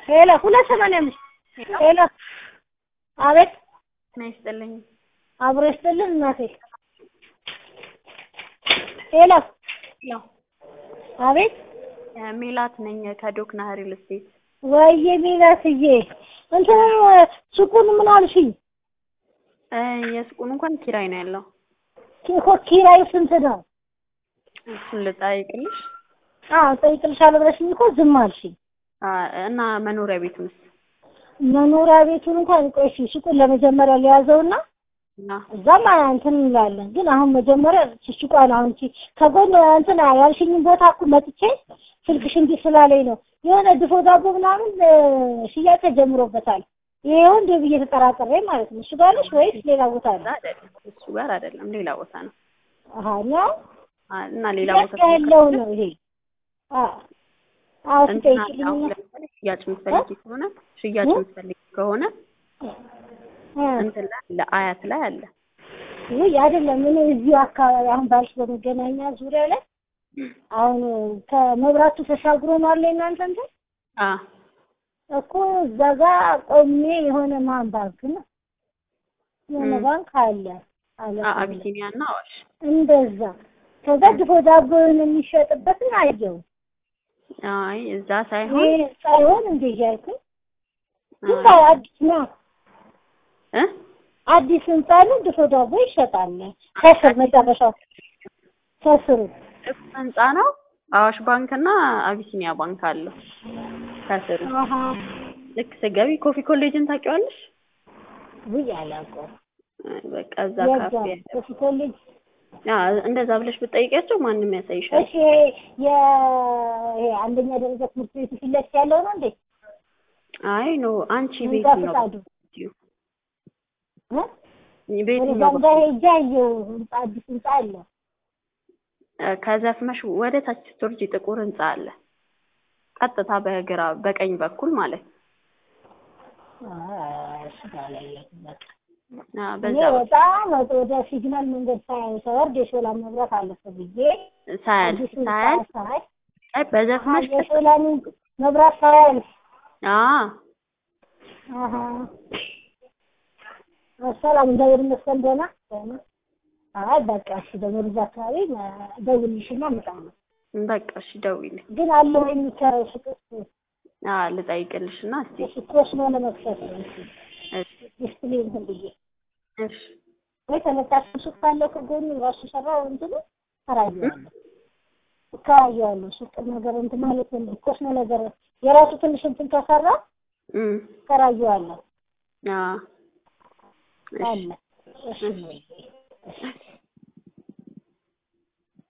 ሄሎ ሁለት ሰማንያ አምስት ሄሎ አቤት ና ይስጥልኝ። አብሮ ይስጥልን እናቴ ሄሎ ያው አቤት ሜላት ነኝ ከዶክና ሪል ስቴት። ወይዬ ሜላትዬ እንትን ሱቁን ምን አልሽኝ? እ የሱቁን እንኳን ኪራይ ነው ያለው። እኮ ኪራዩ ስንት ነው? እሱን ልጠይቅልሽ አዎ ጠይቅልሻለሁ ብለሽኝ እኮ ዝም አልሽኝ። አ፣ እና መኖሪያ ቤት ምስ መኖሪያ ቤቱን እንኳን ቆይ እሺ ሱቁን ለመጀመሪያ ሊያዘውና እና እዛም እንትን እንላለን። ግን አሁን መጀመሪያ ሱቋን አሁን እቺ ከጎን እንትን ያልሽኝን ቦታ እኮ መጥቼ ስልክሽ እንዲህ ስላለኝ ነው የሆነ ድፎ ዳቦ ምናምን እ፣ ሽያጭ ተጀምሮበታል። ይሄው እንደ ብዬ ተጠራጥሬ ማለት ነው። እሱ ጋር ነሽ ወይስ ሌላ ቦታ እዛ ነው? አይደለም እሱ ጋር አይደለም ሌላ ቦታ ነው። አሃ ነው አ፣ እና ሌላ ቦታ ሽያጭ ያለው ነው ይሄ። አዎ አዎ እንትን አለ። ትጠይቂልኝ አሁን ለምሳሌ ሽያጭ የምትፈልጊ ከሆነ ሽያጭ የምትፈልጊ ከሆነ እንትን ላይ ለአያት ላይ አለ። ውይ አይደለም እኔ እዚሁ አካባቢ አሁን ባልሽ በመገናኛ ዙሪያ ላይ አሁን ከመብራቱ ተሻግሮ ነው አለ እናንተ እንትን አ እኮ እዛ ጋር ቆሜ የሆነ ማን ባንክ ነው የሆነ ም። ባንክ አለ አለ አ አቢሲኒያ እና አዋሽ እንደዛ ከዛ ድፎ ዳቦን የሚሸጥበትን አየው አይ እዛ ሳይሆን ይሄ ሳይሆን እንደ እያልኩኝ ግን አይ፣ አዲስ ነው እ አዲስ ህንጻ ነው ድፎ ዳቦ ይሸጣል ከስር መጨረሻው ከስሩ እሱ ህንጻ ነው። አዋሽ ባንክ እና አቢሲኒያ ባንክ አለው ከስሩ። አሀ ልክ ስገቢ ኮፊ ኮሌጅን ታውቂዋለሽ? ውይ አላውቀውም አይ፣ በቃ እዛ የዛ ካፌ ያለ ኮፊ ኮሌጅ ያ እንደዛ ብለሽ ብትጠይቂያቸው ማንም ያሳይሻል። እሺ የ ይሄ አንደኛ ደረጃ ትምህርት ቤት ፊት ለፊት ያለው ነው እንዴ? አይ ኖ አንቺ ህንጻ ቤት ነው ፍቃዱ እ? ቤት ወደዛ ነው ጋር ሄጄ አየሁ ህንጻ አዲስ ህንጻ አለ። ከዘፍመሽ ወደ ታች ስትወርጂ ጥቁር ህንጻ አለ። ቀጥታ በግራ በቀኝ በኩል ማለት ነው። አይ፣ እሱ ጋር አላየሁትም በቃ። አ፣ እኔ በዛ በኩል በጣም ወደ ሲግናል መንገድ ሳይ ሰወርድ የሾላ መብራት አለፈ ብዬ ሳያል አዲስ ህንጻ ሳያል ሳይ አይ በዘፍመሽ አሀ፣ የሾላን መብራት ሳያል አ አሀ ሰላም እንደምን ይመስገን ደህና ደህና። አይ በቃ እሺ ደግሞ እዛ አካባቢ ደውልልሽና እመጣለሁ። በቃ እሺ ደውይልኝ። ግን አለ ወይ የሚከራይ ሱቅ? አ ልጠይቅልሽና እስቲ እሺ ኮስሞ ለመክፈት ነው እሺ እሺ ዲስፕሊን እንትን ብዬ እሺ ወይ ተለጣፊ ሱቅ ካለው ከጎኑ ራሱ ሰራው እንትኑ እከራየዋለሁ እከራየዋለሁ ሱቅ ነገር እንትን ማለት ነው ኮስሞ ነገር የራሱ ትንሽ እንትን ከሰራ እም እከራየዋለሁ አ እሺ አለ እሺ